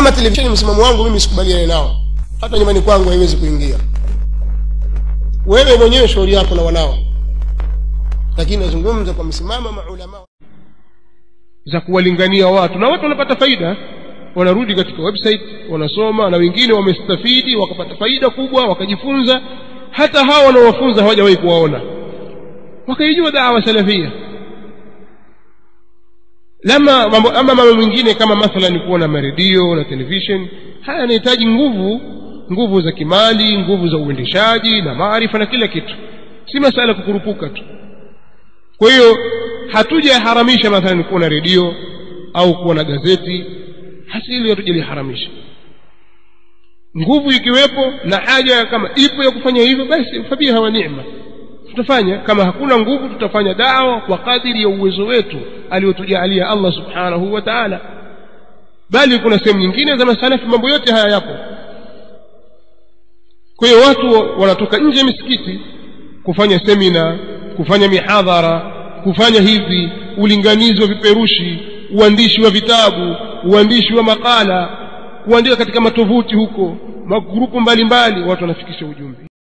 kama televisheni msimamo wangu mimi sikubaliane nao hata nyumbani kwangu haiwezi kuingia wewe mwenyewe shauri yako na wanao lakini nazungumza kwa msimamo maulama za kuwalingania watu na watu wanapata faida wanarudi katika website wanasoma na wengine wamestafidi wakapata faida kubwa wakajifunza hata hawa wanaowafunza hawajawahi kuwaona wakaijua dawa salafia lama mambo ama mambo mengine kama mathalan kuwa na maredio na television haya yanahitaji nguvu nguvu za kimali nguvu za uendeshaji na maarifa na kila kitu si masala ya kukurupuka tu kwa hiyo hatujaharamisha mathalan kuwa na redio au kuwa na gazeti hasili hatujaliharamisha nguvu ikiwepo na haja kama ipo ya kufanya hivyo basi fabiha wa neema tutafanya kama hakuna nguvu tutafanya dawa kwa kadiri ya uwezo wetu aliyotujaalia allah subhanahu wa taala bali kuna sehemu nyingine za masalafi mambo yote haya yapo kwa hiyo watu wanatoka nje ya misikiti kufanya semina kufanya mihadhara kufanya hivi ulinganizi wa viperushi uandishi wa vitabu uandishi wa makala kuandika katika matovuti huko magrupu mbalimbali watu wanafikisha ujumbe